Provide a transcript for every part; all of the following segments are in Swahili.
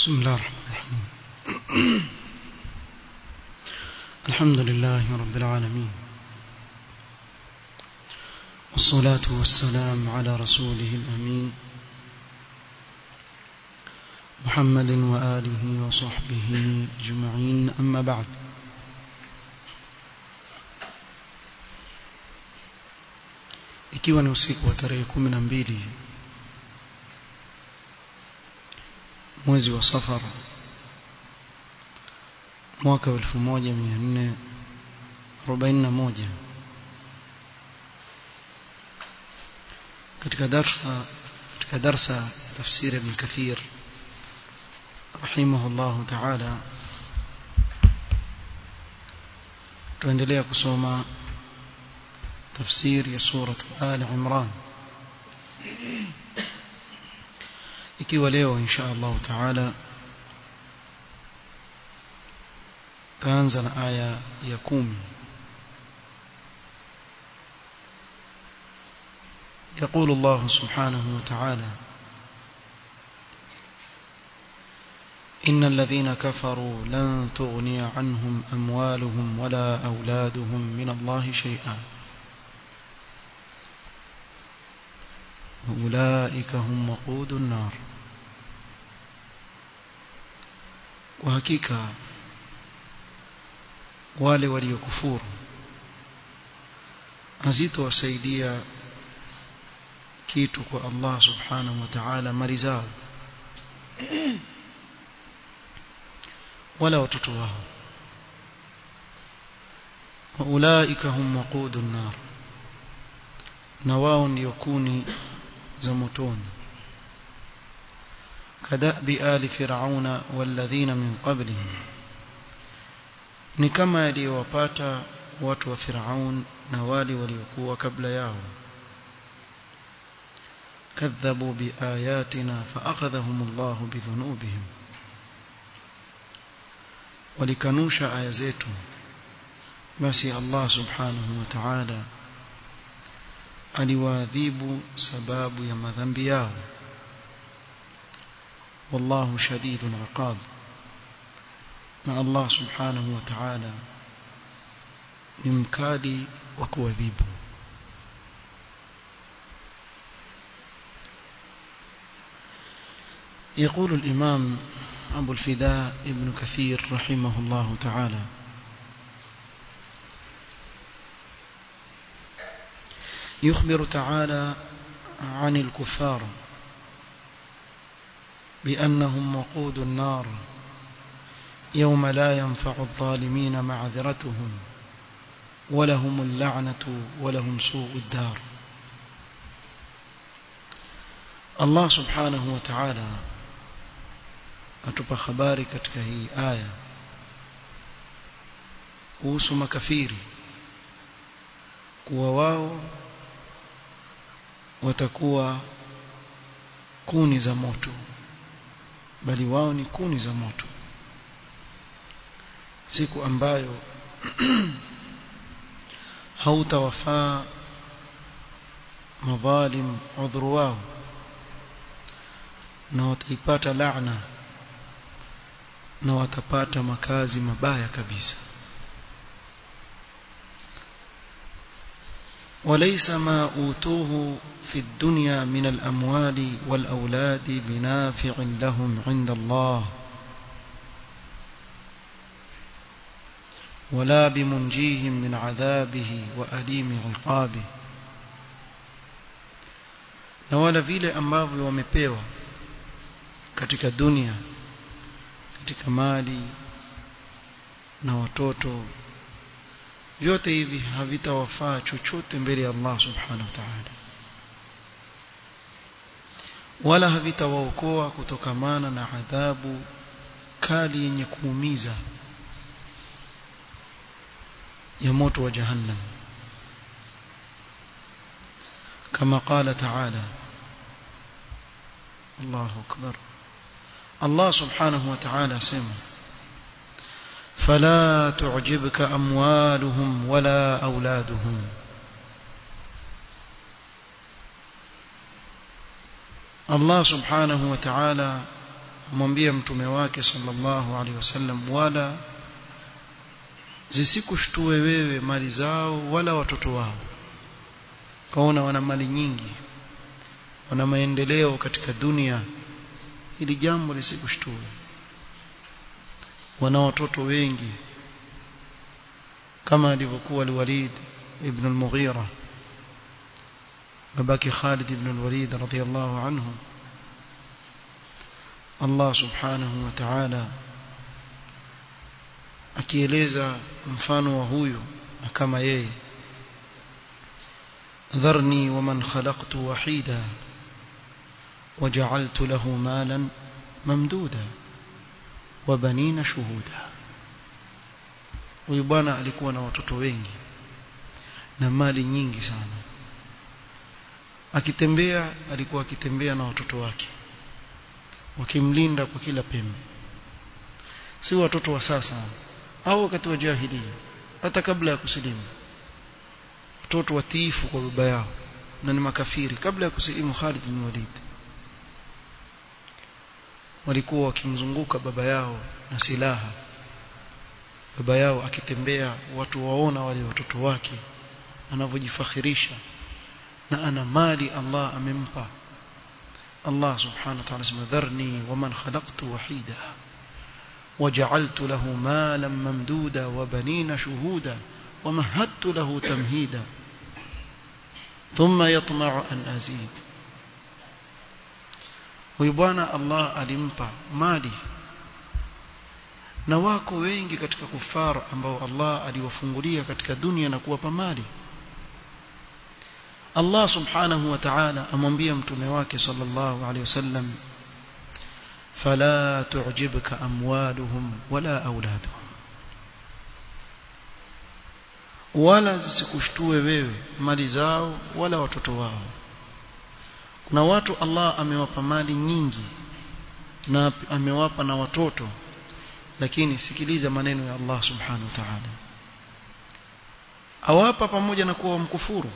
بسم الله الرحمن الرحيم الحمد لله رب العالمين والصلاة والسلام على رسوله الأمين محمد وآله وصحبه أجمعين أما بعد ikiwa ni usiku wa tarehe kumi na mbili mwezi wa safar mwaka wa elfu moja mia nne arobaini na moja katika darsa katika darsa tafsiri ibn kathir rahimahullahu taala tuendelea kusoma tafsiri ya surat al imran ikiwa leo insha Allah taala taanza na aya ya kumi يقول الله سبحانه وتعالى إن الذين كفروا لن تغني عنهم أموالهم ولا أولادهم من الله شيئا أولئك هم وقود النار وحقيقة wale waliokufuru hazitowasaidia kitu kwa Allah subhanahu wa ta'ala mali zao wala watoto wao waulaika hum waqudun nar na wao ndio kuni za motoni kadabi ali fir'auna walladhina min qablihim ni kama yaliyowapata watu wa Firaun na wale waliokuwa kabla yao kadhabu biayatina faakhadhahum Allah bidhunubihim walikanusha aya zetu basi Allah subhanahu wa ta'ala aliwaadhibu sababu ya madhambi yao wallahu shadidul iqab na Allah subhanahu wa ta'ala ni mkali wa kuadhibu يقول الإمام أبو الفداء ابن كثير رحمه الله تعالى يخبر تعالى عن الكفار بأنهم وقود النار يوم لا ينفع الظالمين معذرتهم ولهم اللعنة ولهم سوء الدار الله سبحانه وتعالى atupa habari katika hii aya kuhusu makafiri kuwa wao watakuwa kuni za moto bali wao ni kuni za moto siku ambayo hautawafaa madhalim udhuru wao na wataipata laana na watapata makazi mabaya kabisa وليس ما أوتوه في الدنيا من الأموال والأولاد بنافع لهم عند الله ولا بمنجيهم من عذابه وأليم عقابه na wala vile ambavyo wamepewa katika dunia katika mali na watoto vyote hivi havitawafaa chochote mbele ya Allah subhanahu wa ta'ala wala havitawaokoa kutokamana na adhabu kali yenye kuumiza ya moto wa jahannam kama qala ta'ala Allahu akbar Allah subhanahu wa ta'ala sema فلا تعجبك أموالهم ولا أولادهم Allah subhanahu wa ta'ala amwambia mtume wake sallallahu alaihi wasallam wala zisikushtue wewe mali zao wala watoto wao kaona wana mali nyingi wana maendeleo katika dunia hili jambo lisikushtue wana watoto wengi kama alivyokuwa al-Walid ibn al-Mughira babake Khalid ibn al-Walid radiyallahu anhu Allah subhanahu wa ta'ala akieleza mfano wa huyu na kama yeye dharni waman khalaqtu wahida وجعلت له مالا ممدودا وبنين شهودا huyu bwana alikuwa na watoto wengi na mali nyingi sana akitembea alikuwa akitembea na watoto wake wakimlinda kwa kila pembe si watoto wa sasa au wakati wa jahiliya hata kabla ya kusilimu watoto watiifu kwa baba yao na ni makafiri kabla ya kusilimu Khalid bin Walid walikuwa wakimzunguka baba yao na silaha baba yao akitembea watu waona wale watoto wake anavyojifakhirisha na ana mali Allah amempa Allah subhanahu wa ta'ala sema dharni waman khalaqtu wahida وجعلت له مالا ممدودا وبنين شهودا ومهدت له تمهيدا ثم يطمع أن أزيد huyu bwana Allah alimpa mali na wako wengi katika kufar ambao Allah aliwafungulia katika dunia na kuwapa mali Allah subhanahu wa ta'ala amwambia mtume wake sallallahu alaihi wasallam fala tu'jibka amwaluhum wala auladuhum wala zisikushtue wewe mali zao wala watoto wao kuna watu Allah amewapa mali nyingi na amewapa na watoto lakini sikiliza maneno ya Allah subhanahu wa ta'ala awapa pamoja na kuwa mkufuru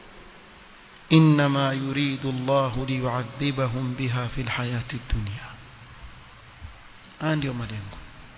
inma yuridu Allah liyu'adhibahum biha fil hayati dunya ndio malengo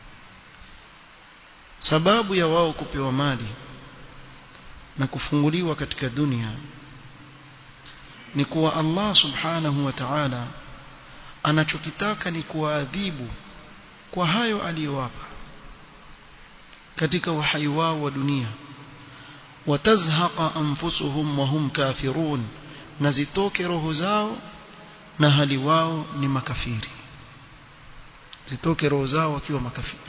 sababu ya wao kupewa mali na kufunguliwa katika dunia ni kuwa Allah subhanahu wa ta'ala anachokitaka ni kuwaadhibu kwa hayo aliyowapa katika uhai wao wa dunia watazhaqa anfusuhum wa hum kafirun na zitoke roho zao na hali wao ni makafiri zitoke roho zao wakiwa makafiri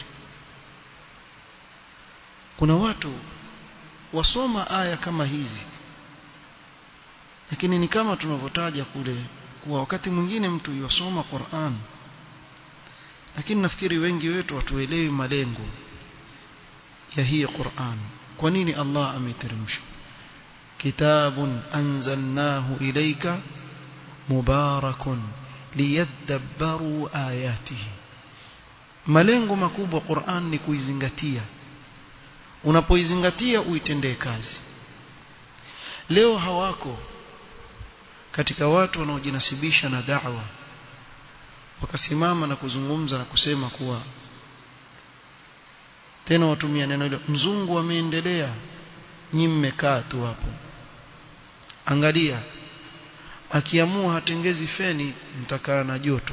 kuna watu wasoma aya kama hizi lakini ni kama tunavyotaja kule kuwa wakati mwingine mtu yosoma Qur'an lakini nafikiri wengi wetu watuelewi malengo ya hii Qur'an kwa nini Allah ameteremsha kitabun anzalnahu ilayka mubarakun liyadabbaru ayatihi malengo makubwa Qur'an ni kuizingatia unapoizingatia uitendee kazi leo hawako katika watu wanaojinasibisha na da'wa wakasimama na kuzungumza na kusema kuwa tena watumia neno hilo mzungu ameendelea nyi mmekaa tu hapo angalia akiamua hatengezi feni mtakaa na joto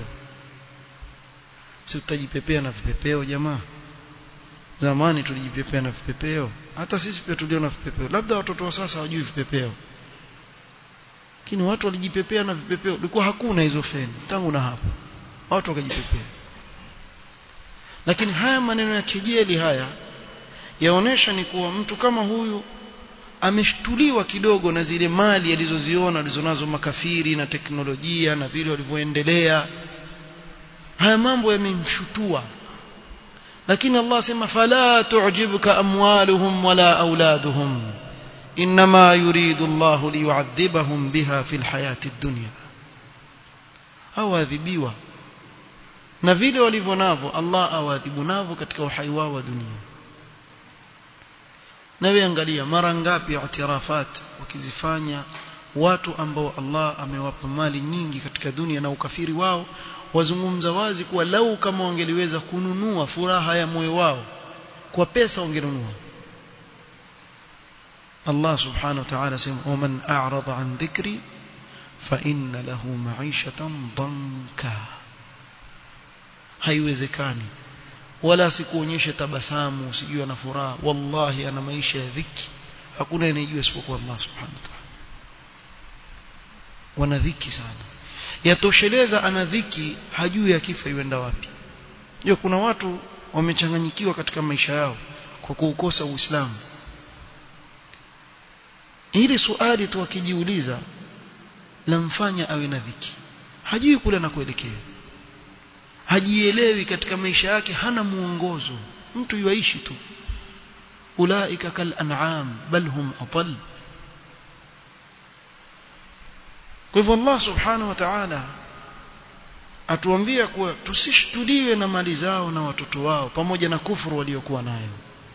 si tutajipepea na vipepeo jamaa zamani tulijipepea na vipepeo hata sisi pia tulio na vipepeo labda watoto wa sasa hawajui vipepeo lakini watu walijipepea na vipepeo ilikuwa hakuna hizo feni tangu na hapo watu wakajipepea lakini haya maneno ya kejeli haya yaonesha ni kuwa mtu kama huyu ameshtuliwa kidogo na zile mali alizoziona alizonazo makafiri na teknolojia na vile walivyoendelea haya mambo yamemshutua lakini Allah sema fala tu'jibka amwaluhum wala auladuhum inma yuridu Allah liyu'adhibahum biha fil hayati dunya awadhibiwa na vile walivyo navyo Allah awadhibu navyo katika uhai wao wa dunia na wewe angalia mara ngapi i'tirafat wakizifanya watu ambao Allah amewapa mali nyingi katika dunia na ukafiri wao wazungumza wazi kuwa lau kama wangeliweza kununua furaha ya moyo wao kwa pesa wangenunua Allah subhanahu wa ta'ala sema waman a'rada an dhikri fa inna lahu ma'ishatan danka haiwezekani wala sikuonyeshe tabasamu sijui ana furaha wallahi ana maisha ya dhiki hakuna anayejua isipokuwa Allah subhanahu wa ta'ala wana dhiki sana yatosheleza ana dhiki hajui akifa yuenda wapi ndio kuna watu wamechanganyikiwa katika maisha yao kwa kuukosa Uislamu hili swali tu akijiuliza lamfanya awe na dhiki hajui kule anakoelekea hajielewi katika maisha yake hana muongozo mtu yuaishi tu ulaika kal an'am bal hum adall kwa hivyo Allah subhanahu wa ta'ala atuambia kuwa tusishtuliwe na mali zao na watoto wao pamoja na kufuru waliokuwa nayo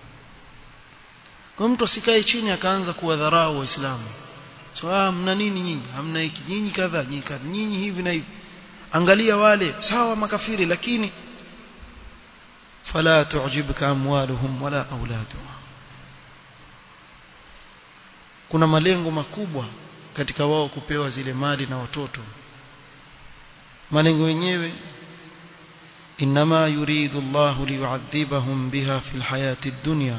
kwa mtu asikae chini akaanza kuwadharau waislamu so ah mna nini nyinyi hamna hiki nyinyi kadha nyinyi kadha nyinyi hivi na hivi angalia wale sawa makafiri lakini fala tu'jibka amwaluhum wala auladuhum kuna malengo makubwa katika wao kupewa zile mali na watoto malengo yenyewe inma yuridu Allah liyu'adhibahum biha fil hayati ad-dunya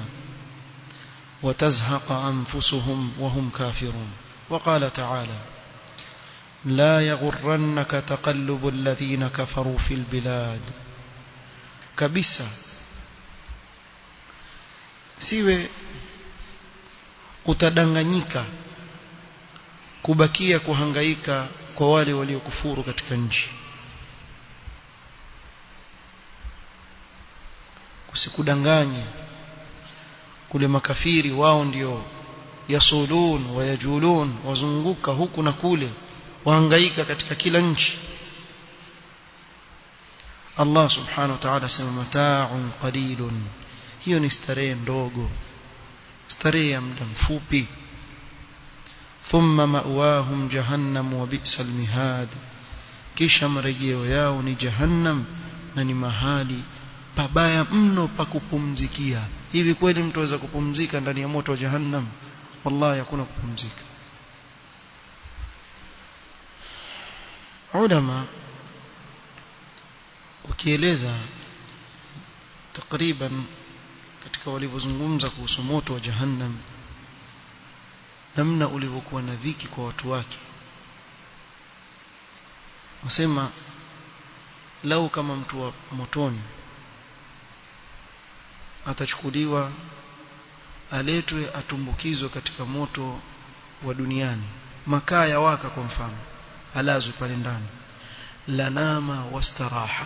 وتزهق أنفسهم وهم كافرون وقال تعالى لا يغرنك تقلب الذين كفروا في البلاد كبسة siwe utadanganyika kubakia kuhangaika kwa wale waliokufuru katika nchi kusikudanganye kule makafiri wao ndio yasulun wayajulun wazunguka huku na kule wahangaika katika kila nchi Allah subhanahu wa ta'ala sema mata'un qalilun hiyo ni starehe ndogo starehe ya muda mfupi thumma ma'wahum jahannam wa bi'sal mihad kisha marejeo yao ni jahannam na ni mahali pabaya mno pa kupumzikia hivi kweli mtu aweza kupumzika ndani ya moto wa jahannam wallahi hakuna kupumzika ulama ukieleza takriban katika walivyozungumza kuhusu moto wa jahannam namna ulivyokuwa na dhiki kwa watu wake wasema lau kama mtu wa motoni atachukuliwa aletwe atumbukizwe katika moto wa duniani makaa ya waka kwa mfano alazwe pale ndani lanama wastaraha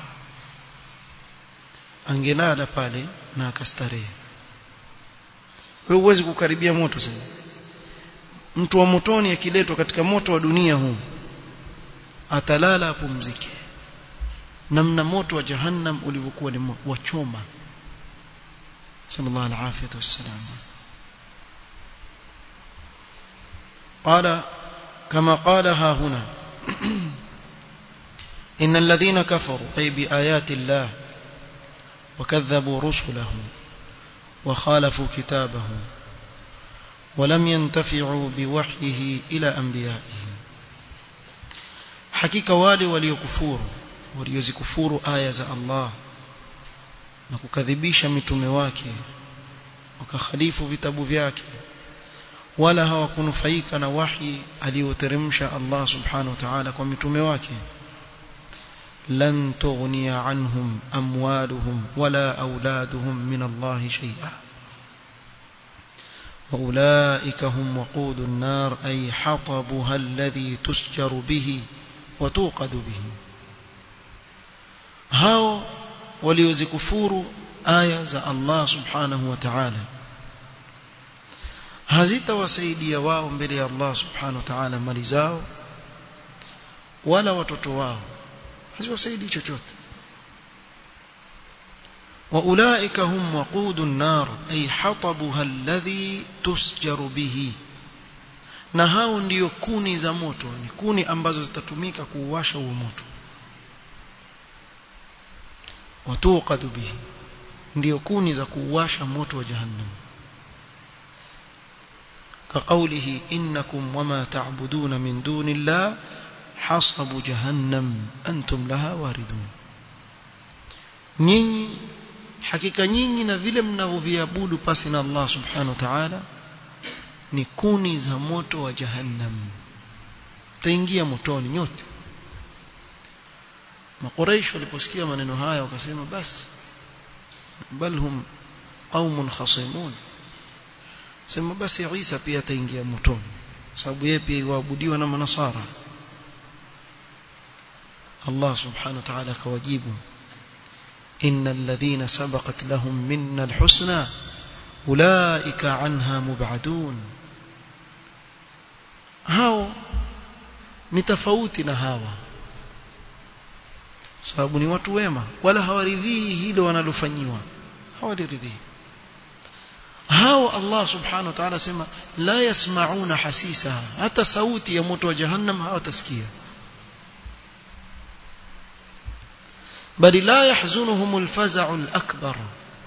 angelala pale na akastarehe wewe huwezi kukaribia moto sasa mtu wa motoni akiletwa katika moto wa dunia huu atalala apumzike namna moto wa jahannam ulivyokuwa ni wachoma صلى الله العافية والسلام قال كما قالها هنا إن الذين كفروا أي بآيات الله وكذبوا رسله وخالفوا كتابه ولم ينتفعوا بوحيه إلى أنبيائهم حقيقة والي وليكفور وليزكفور آية الله na kukadhibisha mitume wake wakakhalifu vitabu vyake wala hawakunufaika na wahi aliyoteremsha Allah subhanahu wa ta'ala kwa mitume wake lan tughniya anhum amwaluhum wala auladuhum min Allah shay'a وأولئك هم وقود النار أي حطبها الذي تسجر به وتوقد به هاو waliozikufuru aya za Allah subhanahu wa ta'ala hazitawasaidia wao mbele ya Allah subhanahu wa ta'ala mali zao wala watoto wao haziwasaidii chochote واولئك هم وقود النار اي حطبها الذي تسجر به na hao ndiyo kuni za moto ni kuni ambazo zitatumika kuuwasha huo moto watuqadu bihi ndiyo kuni za kuuwasha moto wa jahannam كقوله إنكم وما تعبدون من دون الله حصب جهنم أنتم لها واردون nyinyi hakika nyinyi na vile mnavyoviabudu pasi na Allah subhanahu wa ta'ala ni kuni za moto wa jahannam taingia motoni nyote makuraish waliposikia maneno haya wakasema basi bal hum qaumun khasimun sema basi Isa pia ataingia motoni sababu yeye pia yuabudiwa na manasara Allah subhanahu wa ta'ala akawajibu إن الذين سبقت لهم منا الحسنى أولئك عنها مبعدون هاو ni tofauti na hawa sababu ni watu wema wala hawaridhii hilo wanalofanyiwa hawaliridhii hao Allah subhanahu wa ta'ala sema la yasmauna hasisa hata sauti ya moto wa jahannam hawatasikia bali la yahzunuhum alfaza'u alakbar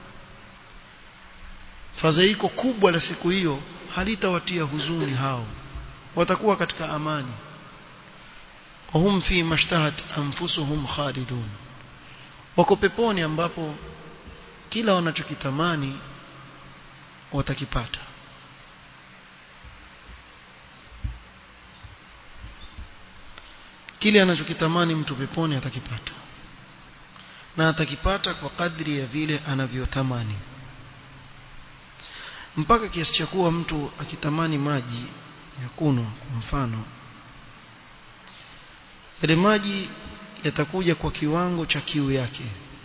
fadhaiko kubwa la siku hiyo halitawatia huzuni hao watakuwa katika amani wahum fi mashtahat anfusuhum khalidun wako peponi ambapo kila wanachokitamani watakipata kile anachokitamani mtu peponi atakipata na atakipata kwa kadri ya vile anavyotamani mpaka kiasi cha kuwa mtu akitamani maji ya kunywa kwa mfano yale maji yatakuja kwa kiwango cha kiu yake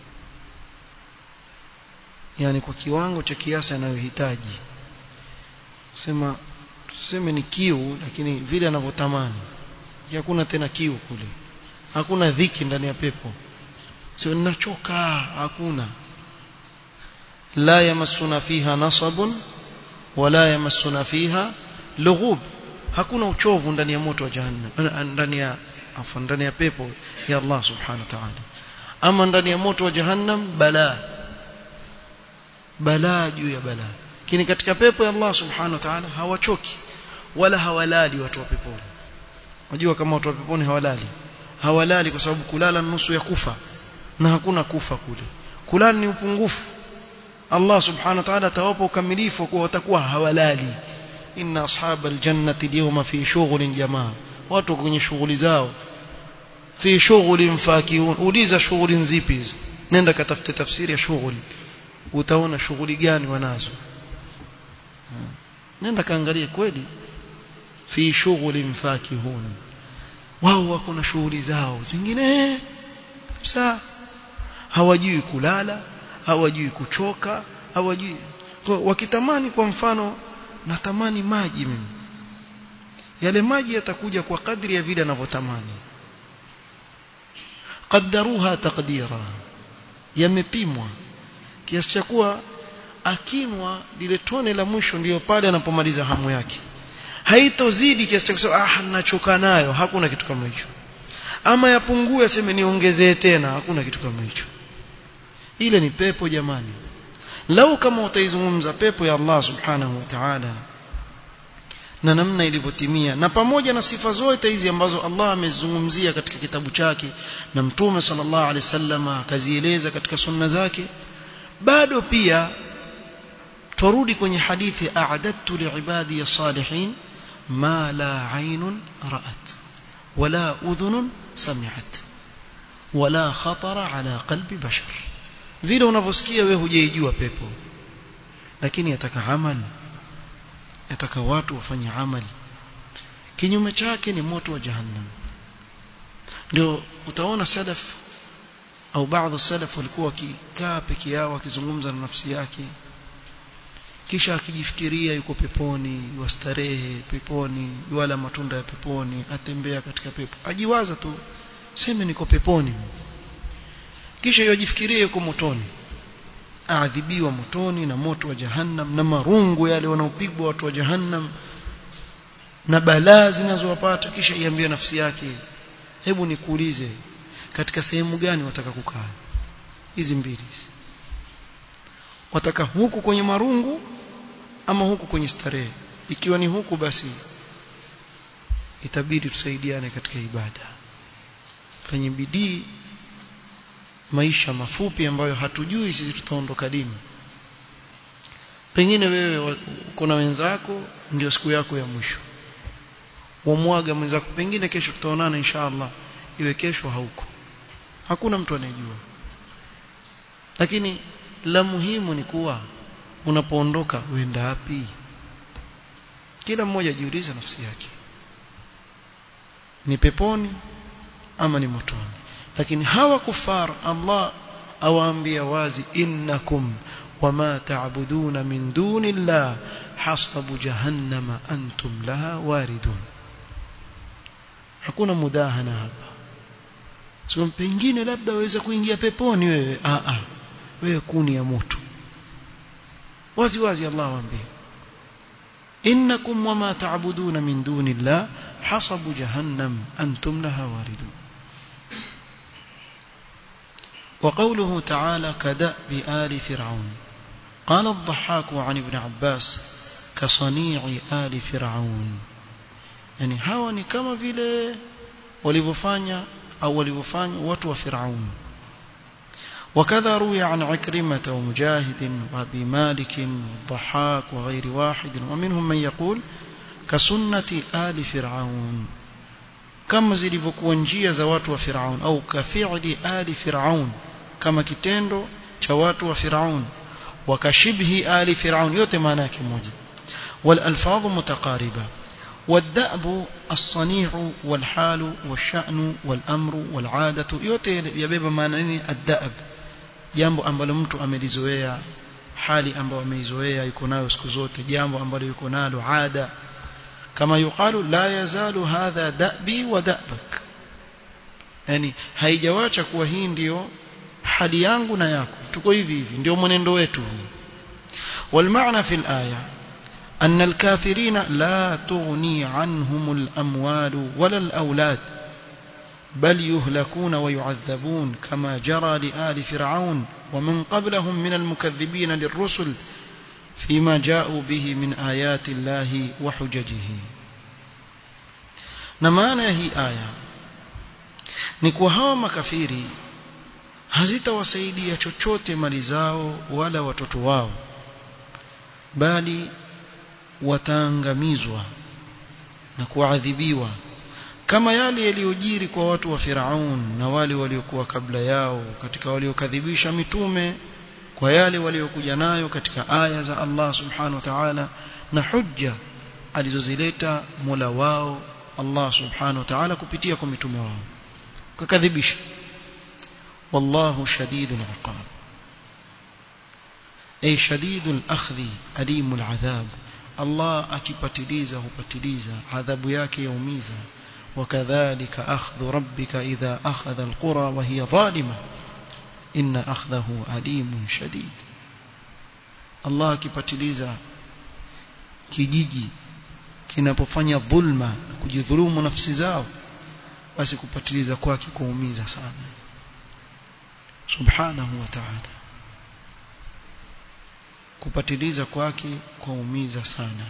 yani kwa kiwango cha kiasi anayohitaji sema tuseme ni kiu lakini vile anavyotamani hakuna tena kiu kule hakuna dhiki ndani ya pepo sio ninachoka hakuna la yamassuna fiha nasabun wala yamassuna fiha lughub hakuna uchovu ndani ya moto wa jahannam ndani ya afa ndani ya pepo ya Allah subhanahu wa ta'ala ama ndani ya moto wa jahannam balaa balaa juu ya balaa lakini katika pepo ya Allah subhanahu wa ta'ala hawachoki wala hawalali watu wa peponi unajua kama watu wa peponi hawalali hawalali kwa sababu kulala nusu ya kufa na hakuna kufa kule kulala ni upungufu Allah subhanahu wa ta'ala atawapa ukamilifu kwa watakuwa hawalali inna ashabal jannati al-yawma fi shughlin jamaa watu kwenye shughuli zao fi shughulin fakihun uliza shughuli nzipi hizo nenda katafute tafsiri ya shughuli utaona shughuli gani wanazo nenda kaangalie kweli fi shughulin fakihun wao wako na shughuli zao zingine kabisa hawajui kulala hawajui kuchoka hawajui wakitamani kwa mfano natamani maji mimi yale maji yatakuja kwa kadri ya vile anavyotamani qaddaruha taqdira yamepimwa kiasi cha kuwa akinwa lile tone la mwisho ndiyo pale anapomaliza hamu yake haitozidi kiasi cha kusema ah nachoka nayo hakuna kitu kama hicho ama yapungue aseme niongezee tena hakuna kitu kama hicho ile ni pepo jamani lau kama utaizungumza pepo ya Allah subhanahu wa ta'ala na namna ilivyotimia na pamoja na sifa zote hizi ambazo Allah amezungumzia katika kitabu chake na mtume sallallahu alaihi wasallam akazieleza katika sunna zake bado pia turudi kwenye hadithi a'adadtu li'ibadi as-salihin ma la 'aynun ra'at wala udhunun sami'at wala khatara ala qalbi bashar vile unavyosikia wewe hujaijua pepo lakini yataka amali yataka watu wafanye amali kinyume chake ni moto wa jahannam ndio utaona salaf au baadhi salaf walikuwa wakikaa peke yao wakizungumza na nafsi yake kisha akijifikiria yuko peponi wastarehe peponi wala matunda ya peponi atembea katika pepo ajiwaza tu sema niko peponi kisha yajifikiria yuko motoni aadhibiwa motoni na moto wa jahannam na marungu yale wanaopigwa watu wa jahannam na balaa zinazowapata kisha iambie nafsi yake hebu nikuulize katika sehemu gani wataka kukaa hizi mbili wataka huku kwenye marungu ama huku kwenye starehe ikiwa ni huku basi itabidi tusaidiane katika ibada fanye bidii maisha mafupi ambayo hatujui sisi tutaondoka lini pengine wewe uko na wenzako ndio siku yako ya mwisho wamwaga mwenzako pengine kesho tutaonana inshallah iwe kesho hauko hakuna mtu anayejua lakini la muhimu ni kuwa unapoondoka uenda wapi kila mmoja jiulize nafsi yake ni peponi ama ni motoni lakini hawa kufar Allah awaambia wazi innakum wama ta'buduna min dunillah hasabu jahannama antum laha waridun hakuna mudahana hapa sio pengine labda waweza kuingia peponi wewe a a wewe kuni ya moto wazi wazi Allah awaambia innakum wama ta'buduna min dunillah hasabu jahannam antum laha waridun وقوله تعالى كدأب آل فرعون قال الضحاك عن ابن عباس كصنيع آل فرعون يعني hawa ni kama vile walivyofanya au walivyofanya watu wa Firaun وكذا روي عن عكرمة ومجاهد وابي مالك والضحاك وغير واحد ومنهم من يقول كسنة آل فرعون kama zilivyokuwa njia za watu wa Firaun au kafi'li ali Firaun kama kitendo cha watu wa Firaun wakashibhi ali Firaun yote maana yake moja wal alfadhu mutaqariba والدأب الصنيع والحال والشأن والأمر والعادة yote yabeba maana nini الدأب jambo ambalo mtu amelizoea hali ambayo ameizoea yuko nayo siku zote jambo ambalo yuko nalo ada kama yuqalu la yazalu hadha da'bi wa da'bak yani haijawacha kuwa hii ndiyo hali yangu na yako tuko hivi hivi ndio mwenendo wetu والمعنى في الآية أن الكافرين لا تغني عنهم الأموال ولا الأولاد بل يهلكون ويعذبون كما جرى لآل فرعون ومن قبلهم من المكذبين للرسل فيما جاءوا به من آيات الله وحججه نمانا هي آية نكو هوا makafiri hazitawasaidia chochote mali zao wala watoto wao bali wataangamizwa na kuadhibiwa kama yale yaliyojiri kwa watu wa Firaun na wale waliokuwa kabla yao katika waliokadhibisha mitume kwa yale waliokuja nayo katika aya za Allah subhanahu wa ta'ala na hujja alizozileta Mola wao Allah subhanahu wa ta'ala kupitia kwa mitume wao kukadhibisha wallahu shadidul iqab ay shadidul akhdhi alimul adhab Allah akipatiliza hupatiliza adhabu yake yaumiza وكذلك أخذ ربك إذا أخذ القرى وهي ظالمة إن أخذه أليم شديد الله kipatiliza kijiji kinapofanya dhulma kujidhulumu nafsi zao basi kupatiliza kwake kuumiza sana subhanahu wa ta'ala kupatiliza kwake kuumiza sana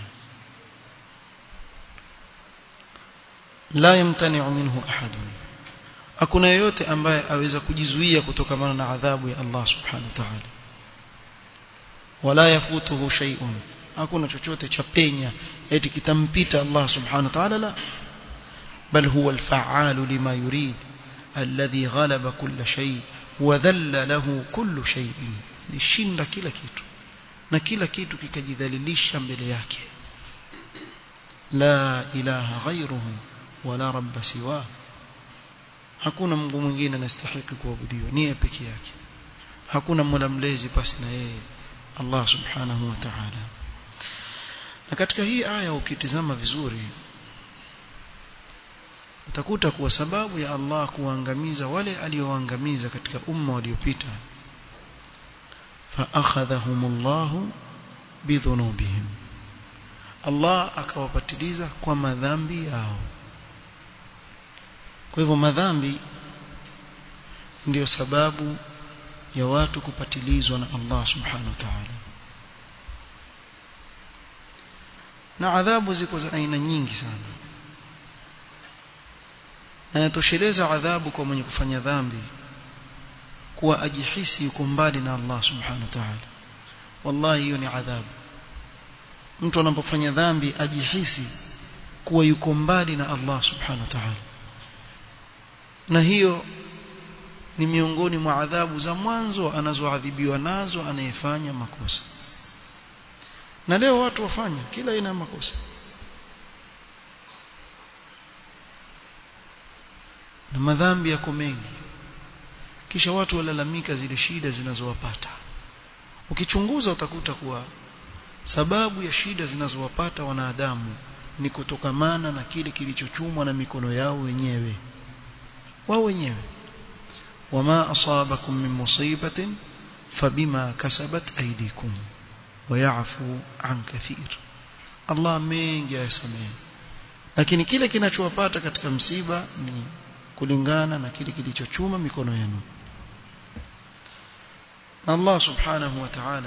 la yamtani'u minhu ahadun hakuna yeyote ambaye aweza kujizuia kutokana na adhabu ya Allah subhanahu wa ta'ala wala yafutuhu shay'un hakuna chochote cha penya eti kitampita Allah subhanahu wa ta'ala la bal huwa al-fa'alu lima yurid alladhi ghalaba kull shay wa dhalla lahu kull shay'in lishinda kila kitu na kila kitu kikajidhalilisha mbele yake la ilaha ghayruhu wala rabba siwa hakuna Mungu mwingine anastahili kuabudiwa ni yeye peke yake hakuna mola mlezi pasi na yeye Allah subhanahu wa ta'ala na katika hii aya ukitizama vizuri utakuta kuwa sababu ya Allah kuangamiza wale alioangamiza katika umma waliopita fa akhadhahumullahu bidhunubihim Allah akawapatiliza kwa madhambi yao kwa hivyo madhambi ndiyo sababu ya watu kupatilizwa na Allah subhanahu wa ta'ala na adhabu ziko za aina nyingi sana na yatosheleza adhabu kwa mwenye kufanya dhambi kuwa ajihisi yuko mbali na Allah subhanahu wa ta'ala wallahi hiyo ni adhabu mtu anapofanya dhambi ajihisi kuwa yuko mbali na Allah subhanahu wa ta'ala na hiyo ni miongoni mwa adhabu za mwanzo anazoadhibiwa nazo anayefanya makosa na leo watu wafanya kila aina ya makosa na madhambi yako mengi kisha watu walalamika zile shida zinazowapata ukichunguza utakuta kuwa sababu ya shida zinazowapata wanadamu ni kutokamana na kile kilichochumwa na mikono yao wenyewe wao wenyewe wama asabakum min musibatin fabima kasabat aydikum wayafu an kathir Allah mengi ayasamehe lakini kile kinachowapata katika msiba ni kulingana na kile kilichochuma mikono yenu Allah subhanahu wa ta'ala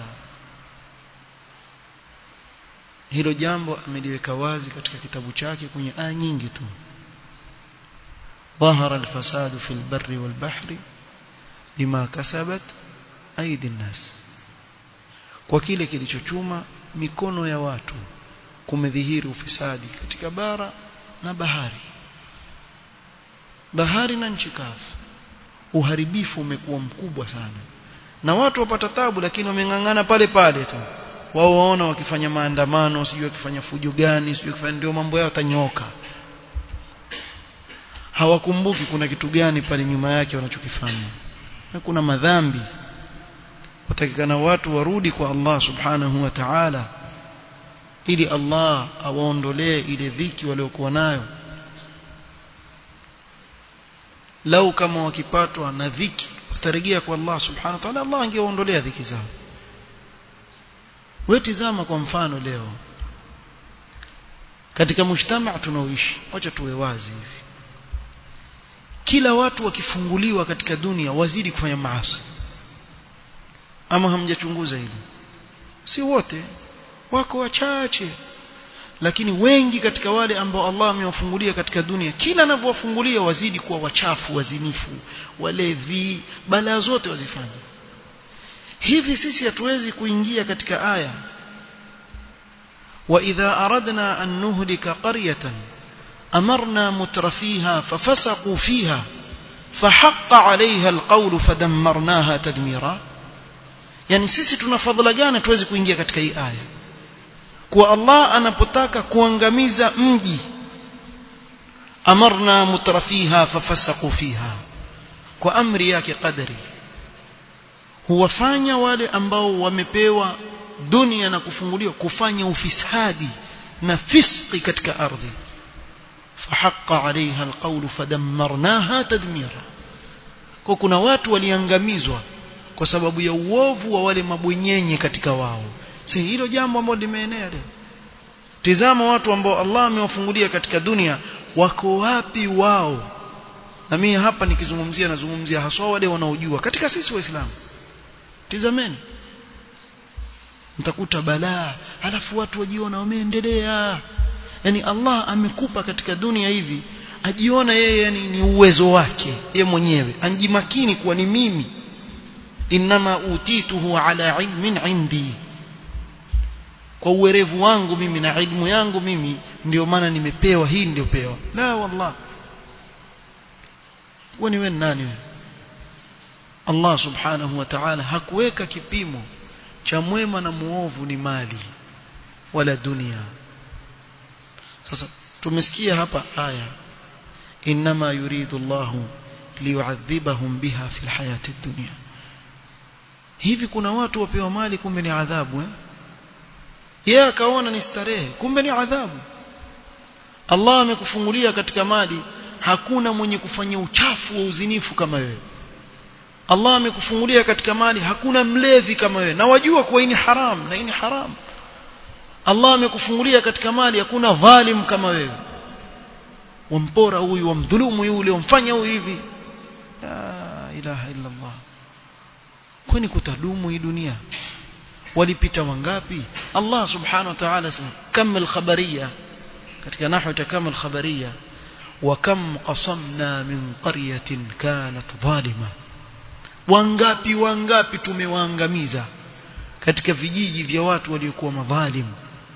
hilo jambo ameliweka wazi katika kitabu chake kwenye aya nyingi tu ظهر الفساد في البر والبحر بما كسبت أيدي الناس kwa kile kilichochuma mikono ya watu kumedhihiri ufisadi katika bara na bahari bahari na nchi kavu uharibifu umekuwa mkubwa sana na watu wapata tabu lakini wameng'ang'ana pale pale tu wao waona wakifanya maandamano sijui wakifanya fujo gani sijui wakifanya ndio mambo yao tanyoka hawakumbuki kuna kitu gani pale nyuma yake wanachokifanya na kuna madhambi watakikana watu warudi kwa Allah subhanahu wa ta'ala ili Allah awaondolee ile dhiki waliokuwa nayo lau kama wakipatwa na dhiki watarejea kwa Allah subhanahu wa ta'ala Allah angewaondolea dhiki zao wewe tizama kwa mfano leo katika mshtama tunaoishi wacha tuwe wazi hivi kila watu wakifunguliwa katika dunia wazidi kufanya maasi ama hamjachunguza hilo si wote wako wachache lakini wengi katika wale ambao Allah amewafungulia katika dunia kila anavyowafungulia wazidi kuwa wachafu wazinifu walevi balaa zote wazifanya hivi sisi hatuwezi kuingia katika aya wa idha aradna an nuhlika qaryatan amarna mutrafiha fafasaqu fiha فحق عليها القول فدمرناها تدميرا yani sisi tuna fadhila gani tuwezi kuingia katika hii aya kwa Allah anapotaka kuangamiza mji amarna mutrafiha fafasaqu fiha kwa amri yake qadari huwafanya wale ambao wamepewa dunia na kufunguliwa kufanya ufisadi na fiski katika ardhi فحق عليها القول فدمرناها تدميرا kwa kuna watu waliangamizwa kwa sababu ya uovu wa wale mabwenyenye katika wao si hilo jambo ambalo limeenea leo tizama watu ambao Allah amewafungulia katika dunia wako wapi wao na mimi hapa nikizungumzia nazungumzia haswa wale wanaojua katika sisi waislamu tizameni mtakuta balaa halafu watu wajiona wameendelea yani Allah amekupa katika dunia hivi ajiona yeye yani ni uwezo wake ye mwenyewe anjimakini kuwa ni mimi inma utituhu ala ilmin indi kwa uwerevu wangu mimi na ilmu yangu mimi ndio maana nimepewa hii ndio pewa la wallah wewe wewe nani wewe Allah subhanahu wa ta'ala hakuweka kipimo cha mwema na muovu ni mali wala dunia sasa tumesikia hapa aya inma yuridu Allah liyu'adhibahum biha fil hayati dunya hivi kuna watu wapewa mali kumbe ni adhabu eh yeye akaona ni starehe kumbe ni adhabu Allah amekufungulia katika mali hakuna mwenye kufanya uchafu wa uzinifu kama wewe Allah amekufungulia katika mali hakuna mlevi kama wewe na wajua kuwa hii ni haram na hii ni haram Allah amekufungulia katika mali hakuna dhalim kama wewe wampora huyu wamdhulumu yule wamfanya huyu hivi la ilaha illa Allah kwani kutadumu hii dunia walipita wangapi Allah subhanahu wa ta'ala sema kamal khabariya katika nahwu takamal khabariya wa kam qasamna min qaryatin kanat zalima wangapi wangapi tumewaangamiza katika vijiji vya watu waliokuwa madhalimu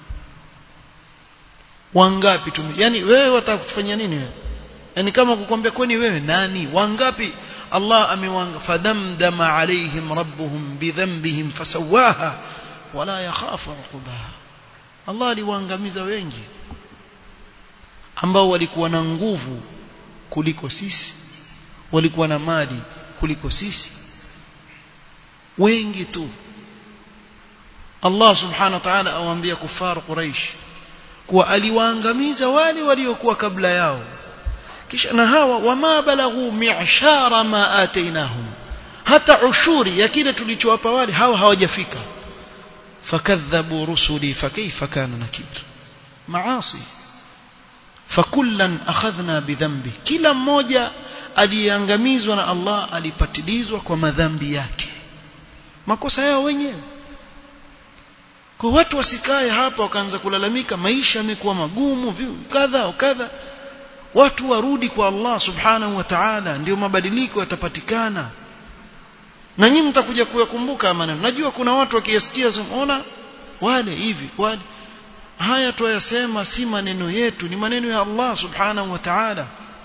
wangapi tume yani wewe wataka kutufanyia nini wewe yani kama kukwambia kwani wewe nani wangapi Allah amewanga fadamdama alaihim rabbuhum bidhanbihim fasawaha wala yakhafu uqbaha Allah aliwaangamiza wengi ambao walikuwa na nguvu kuliko sisi walikuwa na mali kuliko sisi wengi tu Allah subhanahu wa ta'ala awaambia kufar Quraysh kuwa aliwaangamiza wale waliokuwa kabla yao kisha na hawa wama balaghu mi'shara ma atainahum hata ushuri ya kile tulichowapa wale hawa hawajafika fakadhabu rusuli fakaifa kana nakir maasi fakullan akhadhna bidhambi kila mmoja aliyeangamizwa na Allah alipatilizwa kwa madhambi yake makosa yao wenyewe kwa watu wasikae hapa wakaanza kulalamika maisha yamekuwa magumu kadha kadha watu warudi kwa Allah subhanahu wa ta'ala ndio mabadiliko yatapatikana na nyinyi mtakuja kuyakumbuka maneno najua kuna watu wakiyasikia ona wale hivi wale haya tuyasema si maneno yetu ni maneno ya Allah subhanahu wa ta'ala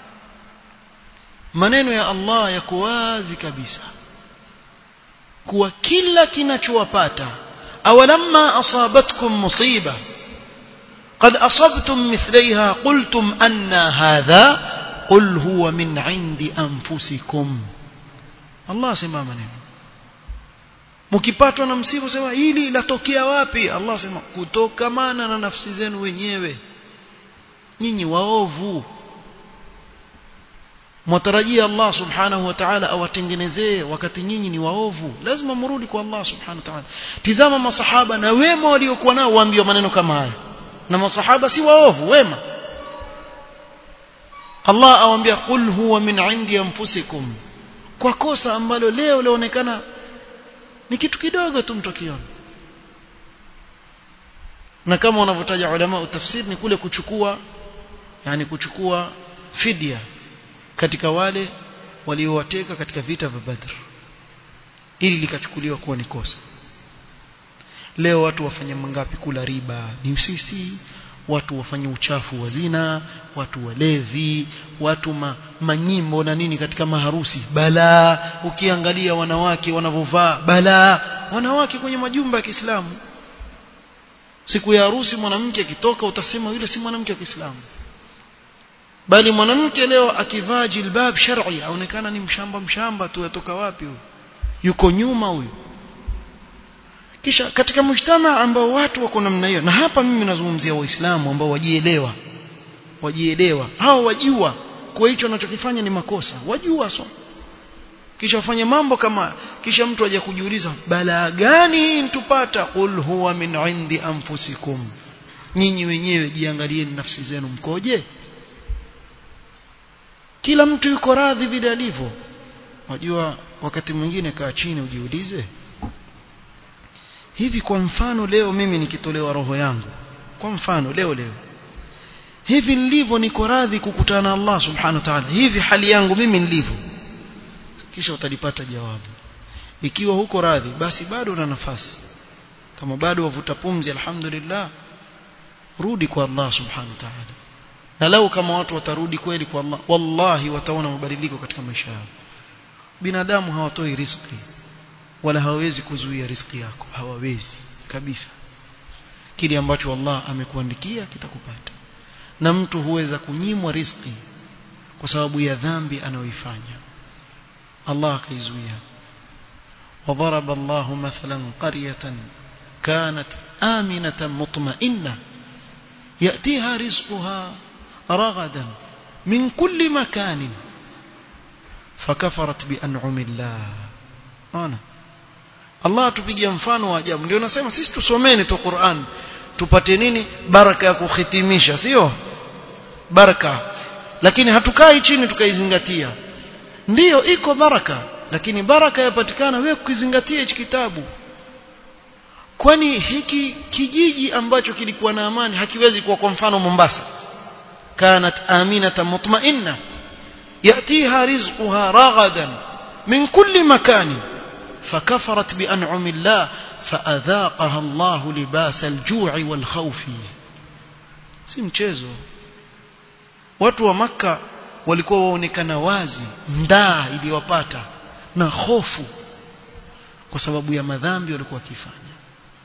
maneno ya Allah yako wazi kabisa kuwa kila kinachowapata awalamma asabatkum musiba قد أصبتم مثليها قلتم أن هذا قل هو من عند أنفسكم الله سمع maneno mkipatwa na msiba sema hili latokea wapi Allah sema kutokamana na nafsi zenu wenyewe nyinyi waovu mwatarajia Allah subhanahu wa ta'ala awatengenezee wakati nyinyi ni waovu lazima mrudi kwa Allah subhanahu wa ta'ala tizama masahaba na wema waliokuwa nao waambiwa maneno kama haya na masahaba si waovu wema Allah awambia qul huwa min indi anfusikum kwa kosa ambalo leo laonekana ni kitu kidogo tu mtu akiona na kama wanavyotaja ulama utafsiri ni kule kuchukua yani kuchukua fidia katika wale waliowateka katika vita vya Badr ili likachukuliwa kuwa ni kosa leo watu wafanya mangapi kula riba ni usisi watu wafanye uchafu wa zina watu walevi watu ma, manyimbo na nini katika maharusi balaa ukiangalia wanawake wanavovaa balaa wanawake kwenye majumba ya Kiislamu siku ya harusi mwanamke akitoka utasema yule si mwanamke wa Kiislamu bali mwanamke leo akivaa jilbab shar'i aonekana ni mshamba mshamba tu atoka wapi huyu yuko nyuma huyu kisha katika mshtama ambao watu wako namna hiyo na hapa mimi nazungumzia waislamu ambao wajielewa wajielewa hao wajua kwa hicho wanachokifanya ni makosa wajua so kisha wafanye mambo kama kisha mtu aje kujiuliza balaa gani hii mtupata qul huwa min indi anfusikum nyinyi wenyewe jiangalieni nafsi zenu mkoje kila mtu yuko radhi vile alivyo wajua wakati mwingine kaa chini ujiulize hivi kwa mfano leo mimi nikitolewa roho yangu kwa mfano leo leo hivi nilivyo niko radhi kukutana na Allah subhanahu wa ta'ala hivi hali yangu mimi nilivyo kisha utalipata jawabu ikiwa huko radhi basi bado una nafasi kama bado wavuta pumzi alhamdulillah rudi kwa Allah subhanahu wa ta'ala na lau kama watu watarudi kweli kwa Allah wallahi wataona mabadiliko katika maisha yao binadamu hawatoi riziki wala hawawezi kuzuia riziki yako hawawezi kabisa kile ambacho Allah amekuandikia kitakupata na mtu huweza kunyimwa riziki kwa sababu ya dhambi anayoifanya Allah akaizuia وضرب الله مثلا قرية كانت آمنة مطمئنة يأتيها رزقها رغدا من كل مكان فكفرت بأنعم الله أنا Allah tupigia mfano wa ajabu ndio nasema sisi tusomeni tu Qur'an tupate nini baraka ya kuhitimisha sio baraka lakini hatukai chini tukaizingatia ndiyo iko baraka lakini baraka yapatikana wewe kukizingatia hichi kitabu kwani hiki kijiji ambacho kilikuwa na amani hakiwezi kuwa kwa mfano Mombasa kanat aminatan mutma'inna yatiha rizquha ragadan min kulli makani فكفرت بأنعم الله فأذاقها الله لباس الجوع والخوف si mchezo watu wa maka walikuwa waonekana wazi ndaa iliyowapata na hofu kwa sababu ya madhambi walikuwa wakifanya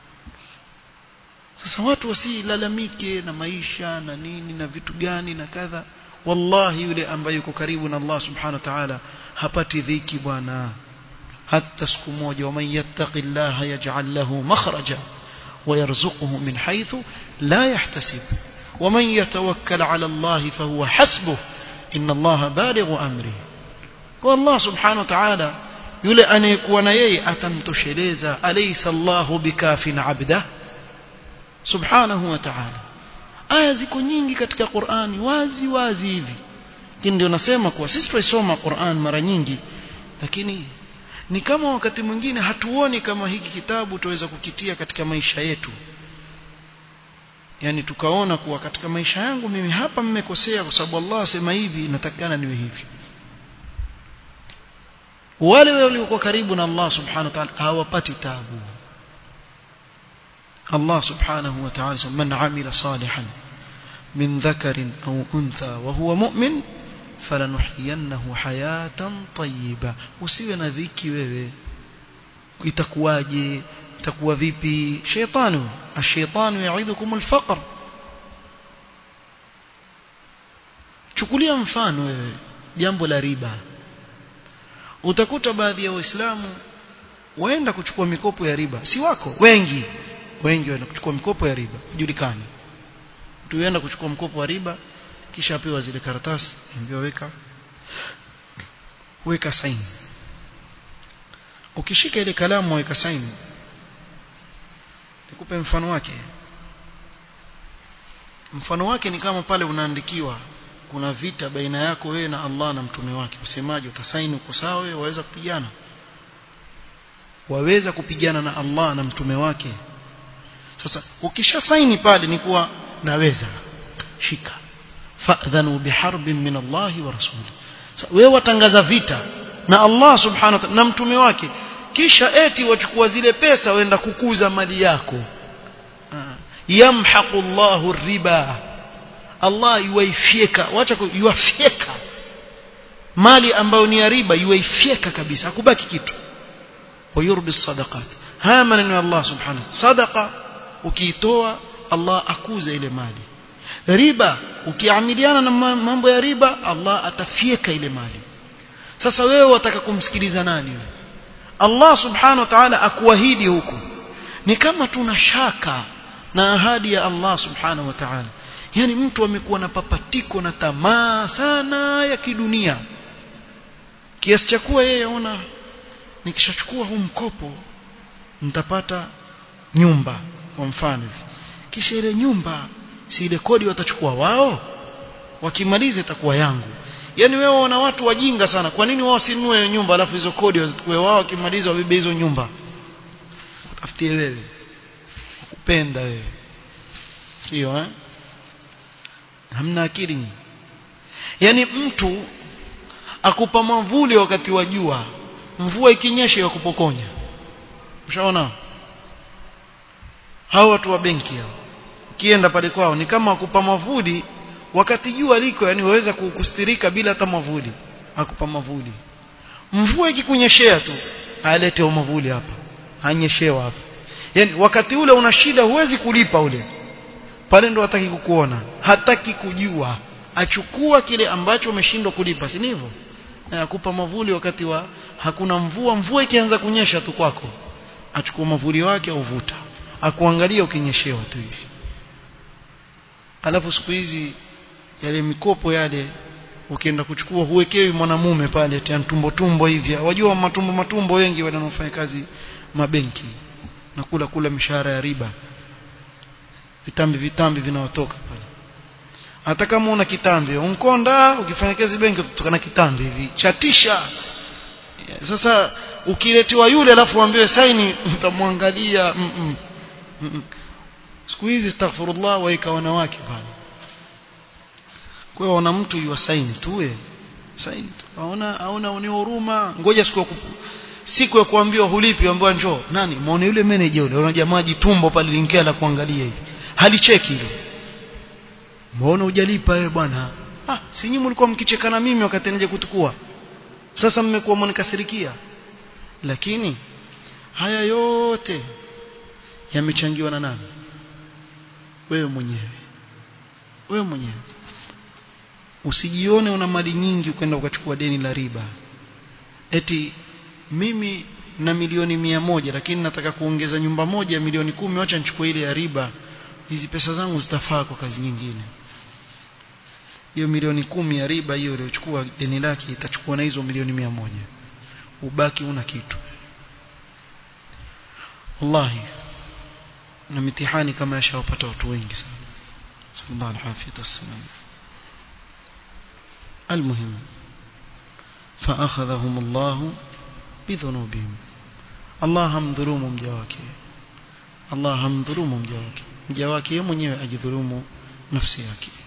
sasa watu wasilalamike na maisha na nini na vitu gani na kadha wallahi yule ambaye yuko karibu na Allah subhanahu wa ta'ala hapati dhiki bwana hata siku moja waman yattaqillaha yaj'al lahu makhraja ويرزقه من حيث لا يحتسب ومن يتوكل على الله فهو حسبه إن الله بالغ أمره والله سبحانه وتعالى yule anayekuwa na yeye atamtosheleza alaysa Allahu bikafin abda subhanahu wa ta'ala aya ziko nyingi katika Qur'ani wazi wazi hivi lakini ndio nasema kuwa sisi tuisoma Qur'an mara nyingi lakini ni kama wakati mwingine hatuoni kama hiki kitabu tuweza kukitia katika maisha yetu yani tukaona kuwa katika maisha yangu mimi hapa mmekosea kwa sababu Allah asema hivi natakana niwe hivi wale waliokuwa karibu na Allah subhanahu wa ta'ala hawapati tabu Allah subhanahu wa ta'ala man amila salihan min dhakarin au untha wa huwa mu'min falanuhyiyannahu hayatan tayyiba usiwe na dhiki wewe itakuwaje itakuwa vipi shaytanu ash-shaytanu ya'idukum al-faqr chukulia mfano wewe jambo la riba utakuta baadhi ya waislamu waenda kuchukua mikopo ya riba si wako wengi wengi waenda kuchukua mikopo ya riba julikani tuenda kuchukua mkopo wa riba kisha apewa zile karatasi ambiwa weka weka saini ukishika ile kalamu weka saini nikupe mfano wake mfano wake ni kama pale unaandikiwa kuna vita baina yako wewe na Allah na mtume wake usemaje utasaini uko sawa wewe waweza kupigana waweza kupigana na Allah na mtume wake sasa ukisha saini pale ni kuwa naweza shika fa'dhanu biharbin min Allah wa rasuli wewe watangaza vita na Allah subhanahu wa ta'ala na mtume wake kisha eti wachukua zile pesa waenda kukuza mali yako yamhaqu Allahu riba Allah yuwaifyeka wacha yuwafyeka mali ambayo ni ya riba yuwaifyeka kabisa hakubaki kitu wayurbi sadaqat haya maneno ya Allah subhanahu sadaqa ukiitoa Allah akuza ile mali riba ukiamiliana na mambo ya riba Allah atafyeka ile mali sasa wewe wataka kumsikiliza nani wewe Allah subhanahu wa ta'ala akuahidi huku ni kama tuna shaka na ahadi ya Allah subhanahu wa ta'ala yani mtu amekuwa na papatiko na tamaa sana ya kidunia kiasi cha kuwa yeye aona nikishachukua huu mkopo nitapata nyumba kwa mfano kisha ile nyumba si ile kodi watachukua wao wakimaliza itakuwa yangu yani wewe wana watu wajinga sana kwa nini wao sinunue hiyo nyumba alafu hizo kodi wazichukue wao wakimaliza wabebe hizo nyumba tafutie wewe kupenda wewe sio eh hamna akili yani mtu akupa mavuli wakati wa jua mvua ikinyesha yakupokonya ushaona hao watu wa benki hao ukienda pale kwao ni kama akupa mavuli wakati jua liko yani waweza kustirika bila hata mavuli akupa mavuli mvua ikikunyeshea tu alete mavuli hapa anyeshewa hapa yani wakati ule una shida huwezi kulipa ule pale ndo hataki kukuona hataki kujua achukua kile ambacho umeshindwa kulipa si ndivyo akupa mavuli wakati wa hakuna mvua mvua ikianza kunyesha tu kwako achukua mavuli wake auvuta akuangalia ukinyeshewa tu hivi alafu siku hizi yale mikopo yale ukienda kuchukua huwekewi mwanamume pale tena tumbo tumbo hivi wajua matumbo matumbo wengi wanaofanya kazi mabenki na kula kula mishahara ya riba vitambi vitambi vinaotoka pale hata kama una kitambi unkonda ukifanya kazi benki utatoka na kitambi hivi chatisha sasa ukiletewa yule alafu uambiwe saini utamwangalia mm -mm. mm -mm. siku hizi astaghfirullah waika wanawake pale kwa hiyo wana mtu yuwasaini tuwe saini tu aona aona ni huruma ngoja siku ya siku ya kuambiwa hulipi ambiwa njoo nani muone yule manager yule una jamaa jitumbo pale lingia la kuangalia hivi halicheki hilo muone hujalipa wewe bwana ah si nyinyi mlikuwa mkichekana mimi wakati nje kutukua sasa mmekuwa mnikasirikia lakini haya yote yamechangiwa na nani wewe mwenyewe wewe mwenyewe usijione una mali nyingi ukaenda ukachukua deni la riba eti mimi na milioni mia moja lakini nataka kuongeza nyumba moja ya milioni kumi wacha nichukue ile ya riba hizi pesa zangu zitafaa kwa kazi nyingine hiyo milioni kumi ya riba hiyo iliyochukua deni lake itachukua na hizo milioni mia moja ubaki una kitu wallahi na mitihani kama yashawapata watu wengi sana sallallahu alaihi wasallam المهم فأخذهم الله بذنوبهم الله hamdhulumu mja wake Allah hamdhulumu mja wake mja wake yeye mwenyewe ajidhulumu nafsi yake